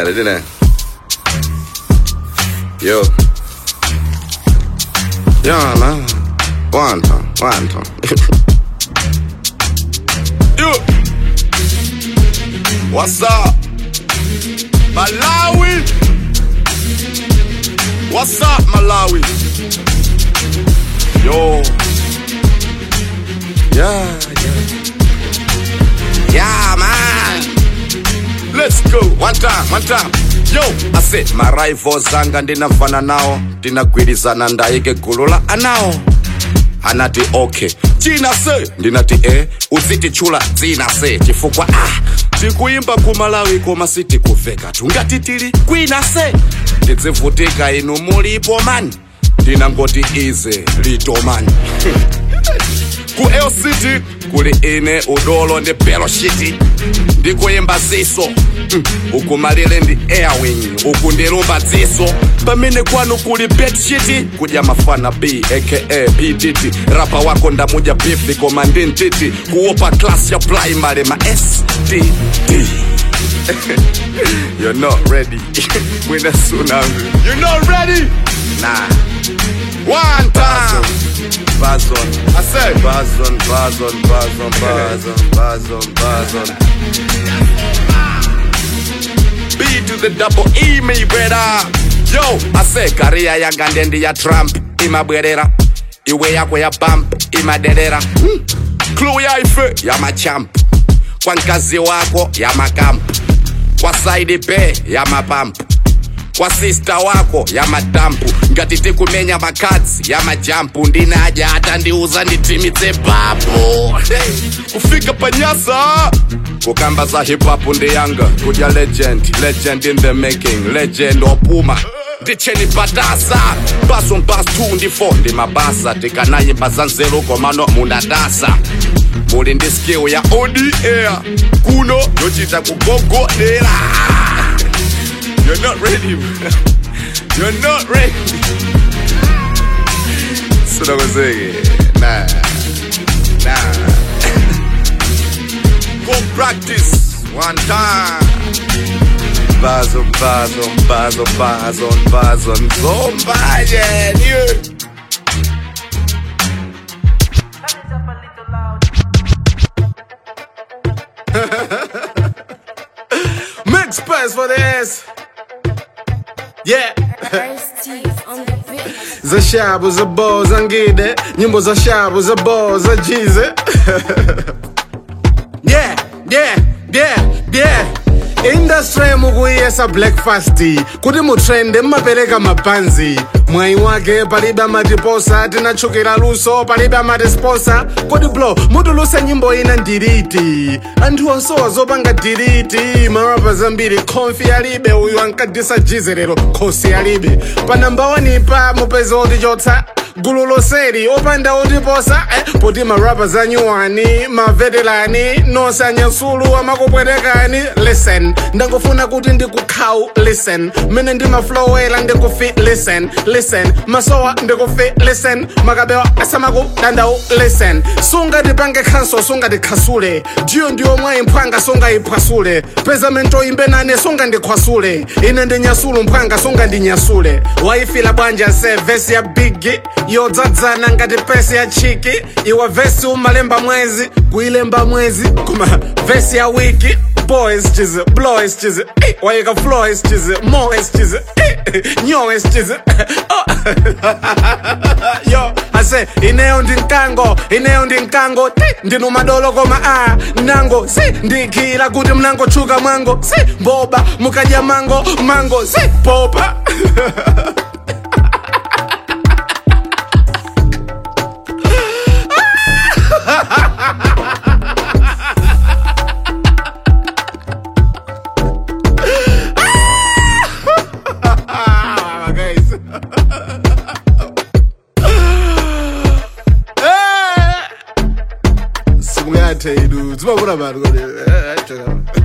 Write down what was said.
didn't it? Yo. Yeah, man. One time, one time. Yo. What's up? Malawi. What's up, Malawi? Yo. Yeah, yeah. Yeah, man. Let's go. One time, one time. Yo, I said maraivo zanga ndinafana nawo ndinagwirizana ndayike gulu la anawo anati okay china se ndinati e uzitichula dzina se chifukwa ah tikuimba kumalawi koma sitikuveka tungati tili kwina se ndidzivutika inu mulipo mani ndinangoti ize litomani ku lct kuli ine udolo ndi beloshiti ndikuyimba ziso mm, uku malire ndi airwing uku ndilumba dziso pamene kwanu kuli bedshiti kudya mafana b aka ptt rapa wako ndamuja bifi koma ndi ntiti kuopa class ya primary ma std You're not ready. when the tsunami. You're not ready. Nah. One time. Bazon. I said Bazon, Bazon, Bazon, Bazon, Bazon, Bazon. B to the double E me brother. Yo, I say career yanga ndendi ya Trump imabwerera. Iwe yako ya bump imaderera. Hmm. Clue ya ife ya machamp. Kwa nkazi wako ya makamp. Kwa side pay ya mapampu kwa sista wako ya madampu ngati tikumenya makadzi ya majampu ndinaja hata ndiuza nditimitse papo hey, kufika panyasa kukamba za hip-hop ndi yanga kudya legend legend in the making legend opuma ndicheni patasa baso mbas 2 ndi 4 ndi mabasa tikanayimba za nzeru komano munadasa muli ndi skill ya oda kuno yochita kugogodera You're not ready. You're not ready. So that was it. Nah. Nah. Go practice one time. Bazo, bazo, bazo, bazo, bazo, zombaje, you. Make space for this. Yeah. za shabu za bo za ngide nyimbo za shabu za bo za jize yeah yeah yeah yeah industry mukuyesa breakfast kuti mutrende mmapereka mabanzi mwayi wake palibe amatiposa tinachukira luso palibe amatisposa kodi blo mutuluse nyimbo ina ndiriti anthu onsowa zopanga diriti marapa zambiri konfi alibe uyu ankadisa jize lero khosi alibe pa namba wanipa mupezi otichotsa gulu loseri opanda otiposa eh, poti marapa zanyuwani maveterani nonse anyasulu amakupwetekani listen ndangofuna kuti ndikukhawu listen mene ndimaflowela ndikufi listen listen masowa ndikufi listen makabewa asamakudandawu listen sungatipange khanso sungatikhasule ndiyo ndiyo mwayi mphwanga sungayiphwasule pezamento imbe nane sungandikhwasule ine ndinyasulu mphwanga sungandinyasule wayifila bwanja se vesi ya bigi yodzadzana ngati pesi ya chiki iwe vesi umalemba mwezi kuilemba mwezi koma vesi ya wiki boys chize blows chize eh, wayika flows chize moes chize eh, nyowes chize oh. yo ase ineyo ndi mkango ineyo ndi mkango ti ndinu madolo koma a nango si ndikhila kuti mnangochuka mwango si mboba mukadya mango mango si popa Ah, guys. Eh. Simungathe idu. Dzimabona vanhu kodi. Eh, eh,